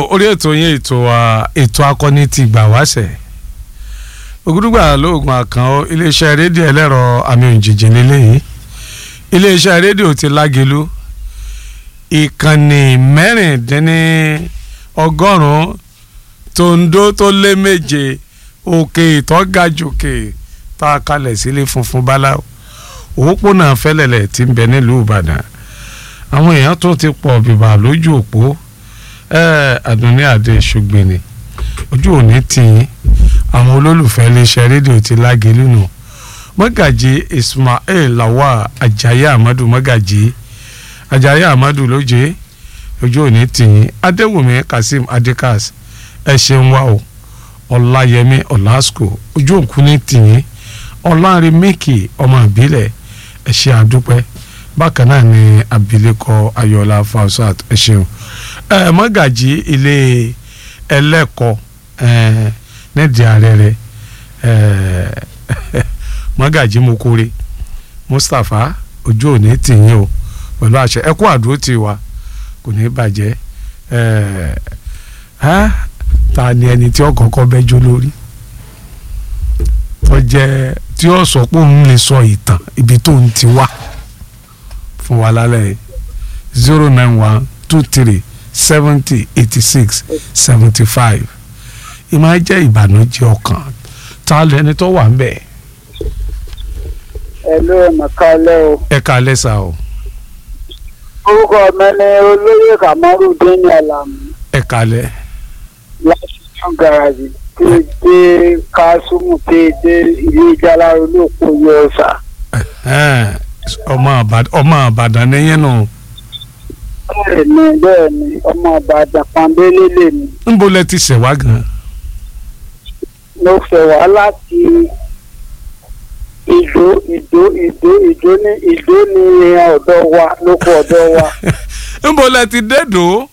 orí ètò yín ètò wa ètò akọni ti gbà wáṣẹ ògúdùgbà lóògùn àkàn iléeṣẹ́ rédíò ẹlẹ́rọ àmì òjìjì lélẹ́yìí iléeṣẹ́ rédíò ti lágelu ìkànnì mẹ́rìndínní ọgọ́rùn-ún tòǹdó tó lé méje òkè ìtọ́gàjòkè tá a kalẹ̀ sílé funfun báláwo òpópónà fẹ́lẹ̀lẹ̀ tí ń bẹ nílùú ìbàdàn àwọn èèyàn tó ti pọ̀ bìbà lójú òpó àdùnní àdé ṣùgbìnì ojú òní tì yín àwọn olólùfẹ́ iléeṣẹ́ rédíò ti lágelu nù mọ́gàjì ismail lawa ajayi amadu mọ́gàjì ajayi amadu lóje ojú òní tì yín adéwùmí kazeem adekas ẹ ṣeun wa o ọláyẹmí ọlásùkò ojú òkú ní tì yín ọlárin mẹ́kì ọmọ ìbílẹ̀ ẹ ṣe àdúpẹ́ bákan náà ni abilékọ ayọ̀lá fausat ẹ ṣeun ẹ mọ́gàjì ilé ẹlẹ́kọ̀ọ́ ẹ nídìí ààrẹ rẹ ẹ mọ́gàjì mokore mustapha ojú òní tì yín o pẹ̀lú àṣẹ ẹ kú àdúró tì wá kò ní bàjẹ́ ẹ ẹ ta ni ẹni tí ọkọ̀ọ̀kọ̀ bẹ́jọ́ lórí tó jẹ́ tí ó sọ pé òun lè sọ ìtàn ibi tó ń ti wá fún wa lálẹ́ zero nine one two three seventy eighty six seventy five ìmọ̀ ẹ jẹ́ ìbànújẹ́ ọkàn ta lẹni tó wà ń bẹ̀. ẹ ló ẹ̀mọ̀ kalẹ́ o. ẹ kalẹ́ sá o. orúkọ mi ni olóyè kamarudin alamu ẹ kalẹ́. láti tún garaji tí dé kásùmù tí dé ilé ìjàlá olóòpó yọ ọ̀sà. ọmọ àbàdàn nìyẹn nù. bẹ́ẹ̀ni bẹ́ẹ̀ni ọmọ àbàdàn pàmbélé lèmi. níbo lẹ ti ṣẹ̀ wá gan. mo fẹ́ wá láti ìdó ìdó ìdó ìdó ní ìdó ní ọ̀dọ̀ wa lóko ọ̀dọ̀ wa. níbo lẹ ti dédò.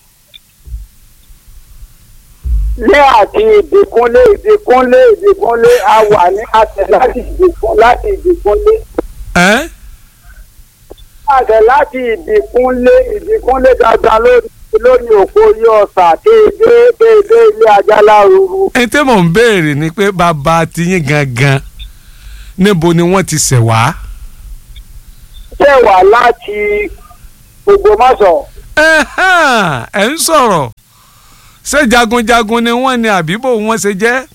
ní àti ìdìkúnlé ìdìkúnlé ìdìkúnlé a wà ní àtẹ láti ìdìkún láti ìdìkúnlé. ẹ́ àtẹ láti ìdìkúnlé ìdìkúnlé dandan lórí lórí òpó yí ọ̀sà déédé déédé ilé ajálá ruru. ẹni tí mò ń béèrè ni pé bàbá tiyín gangan níbo ni wọ́n ti ṣẹ̀ wá. ṣé wà láti Ògbómọ̀ṣọ́. Ẹ̀hán, ẹ̀ ń sọ̀rọ̀ ṣé jagunjagun ni wọ́n ní àbíbò wọ́n ṣe jẹ́.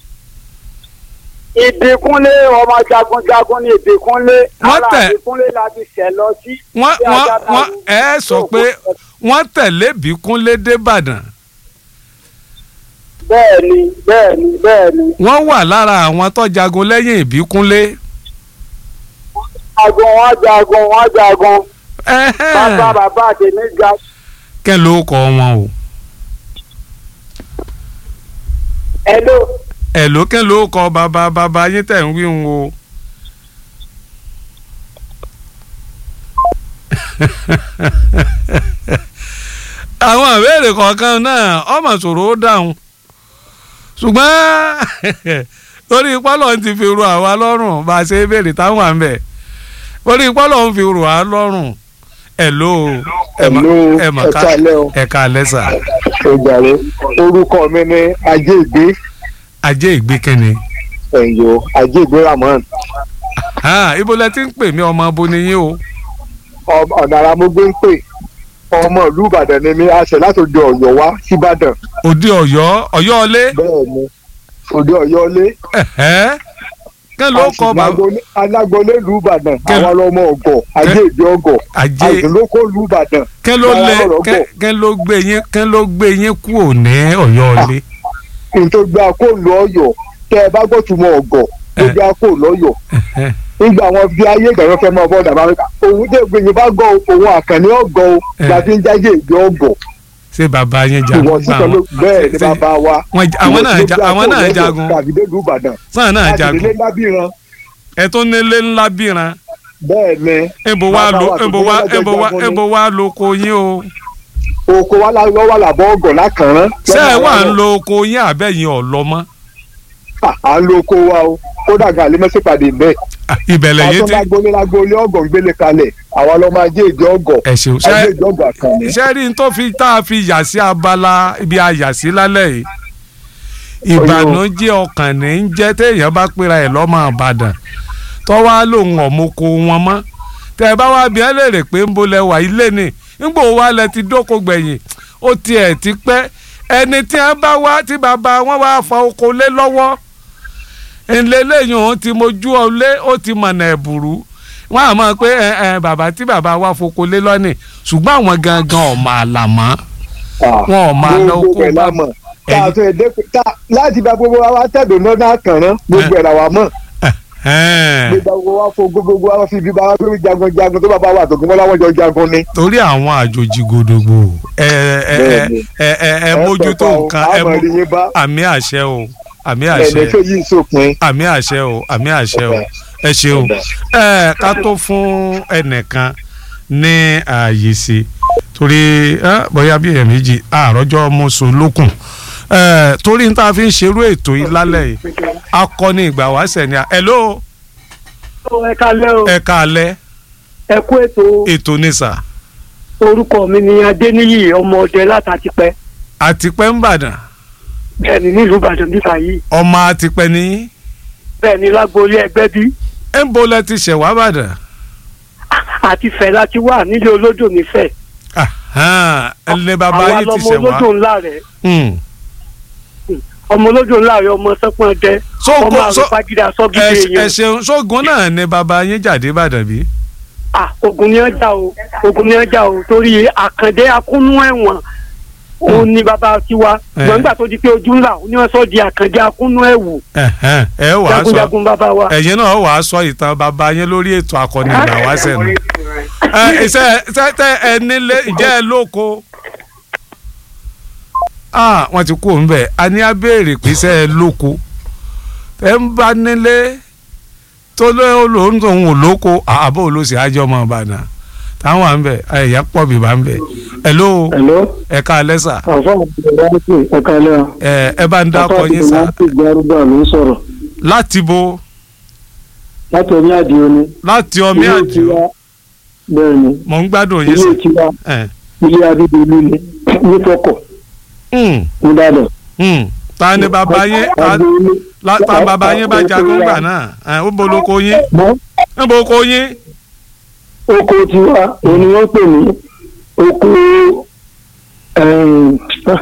ìdìkúnlé ọmọ jagunjagun ní ìdìkúnlé Wọ́n ara tẹ̀- ìdìkúnlé la ti ṣẹ̀ lọ sí. wọ́n ilé wọ́n ajálá wọ́n ruru. ẹ sọ pé wọ́n tẹ̀lé Bíkúnlé débàdàn bẹ́ẹ̀ni bẹ́ẹ̀ni bẹ́ẹ̀ni wọ́n wà lára àwọn tó jagun lẹ́yìn Ìbíkúnlé. jagun wọn jagun wọn jagun Ẹ̀hẹ́n, bàbá bàbá tèmi ga kẹ́ ló kọ wọn o. ẹlò ẹ̀ ló kẹ́ ló kọ bàbá bàbá yín tẹ̀ ń wí ń o. àwọn ìbéèrè kọ̀ọ̀kan náà ọmọ ṣòro ó dáhùn ṣùgbọ́n torí pọ́lọ̀ ń ti fi ru àwa lọ́rùn bá a ṣe é béèrè táwọn à ń bẹ̀ torí pọ́lọ̀ ń fi ru àwa lọ́rùn ẹ̀ ló Hello, ẹ̀ mà ẹ ká káalẹ́ o. ẹ̀ ká lẹ́sà ìgbàre orúkọ mi ní ajé ìgbé ajé ìgbékẹ́ni ẹ̀yọ́ ajé ìgbé ramon ibo lẹ ti ń pè mí ọmọ abo ni yín o Ọm- ọ̀nà ara mo gbé ń pè ọmọ ìlú ìbàdàn ni mi àṣẹ láti òde ọ̀yọ́ wá síbàdàn òde ọ̀yọ́ ọ̀yọ́ ọlé bẹ́ẹ̀ ni òde ọ̀yọ́ lé ẹ̀hẹ́ kẹ́ ló kọ bàbá alágbọ̀lé ìlú ìbàdàn Kẹ́- àwọn ọlọmọ ọgọ ajé ìgbé ọgọ ajé àìsínlókò ìlú ìbàdàn kẹ́ ló lé Bàbá ọ̀rọ̀ kẹ́ bọ̀. kẹ́ ló gbé yín kẹ́ ló gbé yín kúrò ní ọ̀yọ́ ọlé kí n tó gbé akó lọ ọ̀yọ́ tẹ ẹ bá gbọ́tùmọ̀ ọgọ ló Eh. gbé akó lọ́yọ̀ ẹ̀hẹ́ nígbà wọn fi ayé ìgbàgbọ́ fẹ́ máa bọ́ dàbá wípé òun dé gbìyànjú bá gọ òun àkànní ọgọ o Eh. láti ń jáde ìgbé ọgọ ṣé bàbá yín ìwọ jagun sí gbà kan ló wọn bẹ́ẹ̀ ni Ṣé- bàbá wa wọn jà- àwọn náà ja- àwọn náà jagun kàbídé ìlú ìbàdàn sáà náà láti jagun ilé lábìrán ẹ tó nílé ńlá bíran bẹ́ẹ̀ ni ebo wa Bàbá lo wa tó ebo gbé wa lọ́jọ́ ebo wa jagun ni. ebo wa lo oko yín o oko wa la- lọ́wọ́ làbọ̀ ọgọ̀ lákàrán ṣé ẹ lọ́nà wà ń àárọ̀. lo oko yín àbẹ́yìn ọ̀lọ́ mọ́ À- à ń lo oko wa o kódà gan àlẹ́ mẹ́sìpàdé bẹ́ẹ̀ Ah, ìbẹ̀lẹ̀ yìí àwọn ti lágbólé lágbólé ọgọ̀ ń gbélé kalẹ̀ àwọn ọlọ́mọ ajé ìjọ ọgọ̀ ẹ ṣeun ajé ṣe ìjọ ọgọ̀ àkànní. iṣẹ́ rí n tó fi tá a fi yà sí abala ibi a yà sí lálẹ́ yìí ìbànújẹ́ ọkàn ní ń jẹ́ téèyàn bá pera ẹ̀ lọ́mọ àbàdàn tọ́wá lòun ọ̀mọ́kọ wọn mọ́ tẹ́ ẹ bá wá bí ẹ léèrè pé ń bolẹ̀ wà ilé ni nígbò wá lẹ ti dóko gbẹ̀yìn ó tiẹ̀ ti pẹ́ ẹni tí wọ́n bá wá tí bàbá wọn wá fa oko lé lọ́wọ́ ńlẹ́lẹ́yìn òun ti mojú ọlé ó ti mọ̀nà ẹ̀bùrú wọ́n á mọ̀ pé ẹ ẹ bàbá tí bàbá wa foko lé lọ́nì ṣùgbọ́n àwọn gangan ọ̀ máa là mọ́ wọn ò máa lọ gbogbo kó ẹ̀ bá la mọ̀ tá a tó ẹ̀dẹ́ tá láti bá gbogbo wa wá tẹ̀dọ̀ náà náà kàn rán gbogbo ẹ̀ la wà mọ̀ Ẹ̀hẹ́n. gbogbo wa fo gbogbo wa fi bí bá gbé jagun jagun tó bá bá wà tó gbọ́n láwọn jọ jagun ni. torí àwọn àjòjì gòdògbò ẹ ẹ ẹ Bẹ́ẹ̀ni. ẹ ẹ ẹ mójútó nǹkan ẹ àmọ̀ mú ìyẹn bá àmì àṣẹ o àmì àṣẹ ẹ̀ẹ́dẹ́ fẹ́ yí sópin. àmì àṣẹ o àmì àṣẹ o ẹ ṣeun ẹ ká tó fún ẹnìkan ní ààyè sí torí ẹ bóyá bí èèyàn méjì àròjọ mọṣọ lókun ẹ torí n ta fi ń ṣerú ètò yìí lálẹ́ yìí akọni ìgbà wáṣẹ ni ẹ ló ẹ kalẹ́ o ẹ káalẹ́ ẹ kú ètò ètò ní sà orúkọ mi ni adéníyì ọmọ ọdẹ látàtìpẹ́ àtìpẹ́ ń bàdàn bẹ́ẹ̀ ni nílùú ìbàdàn níta yìí ọmọ àtìpẹ́ ní bẹ́ẹ̀ ni lágboolé ẹgbẹ́ bí ẹ̀ ń bo lẹ ti ṣẹ̀ wá bàdàn àti fẹ̀ láti wà nílé olódò nífẹ̀ Ahan, ẹni bàbá àwa yìí ti lọmọ ṣẹ̀ wá olódò ńlá rẹ̀ Hmm. ọmọ olódò ńlá rẹ̀ ọmọ sẹ́pọ̀n dẹ So, ọmọ ko- so- àrùpagídà ẹ sọ́gídé ẹ èèyàn ṣeun sógun náà ni bàbá yín jáde bàdàn bí. ah ogun ni ọjà o ogun ni ọjà o torí àkàndé akúnú ẹ̀wọ̀n òun ni bàbá tiwa Eh. ṣùgbọ́n nígbà tó di pé ojú ńlá ó ní wọ́n sọ di àkàndé akúnú ẹ̀wù Ẹ̀hẹ́n, ẹ wàá sọ jagunjagun bàbá wa. ẹ̀yin náà wàá sọ ìtàn bàbá yín lórí ètò akọni ìgbà wá sẹ́nu. ẹ ṣe ṣe tẹ ẹ nílé ǹjẹ́ ẹ lóko. ah wọ́n ti kú òun bẹ̀ a ní á béèrè pé ṣe ẹ lóko ẹ ń bá nílé tó lóun tóun ò lóko àbò olóṣè àjọ ọmọ ìbàdàn táwọn à ń bẹ ẹ̀yà pọ̀ bìbá ń bẹ ẹ ló Hello, ẹ ká lẹ́sà àfa àbúrò ẹ̀ka lẹ́yà. ẹ ẹ bá ń dákọ yín sá láti gbárùgbà ló ń sọ̀rọ̀ láti bo láti omi àdìo ni. láti ọmí Ilé àjò tiwa bẹ́ẹ̀ ni mò ń gbádùn yín ilé sá. tiwa ẹ ilé abídolú ni ní fọkọ̀ Hmm, nìbàdàn. hmm. ta ni bàbá yín ta- Agboolé. la- ta bàbá yín bá jagun gbà náà ẹ ó boloko yín Mọ́ ń boloko yín oko tiwa òun ni wọ́n pè ní oko ẹ̀ẹ́n,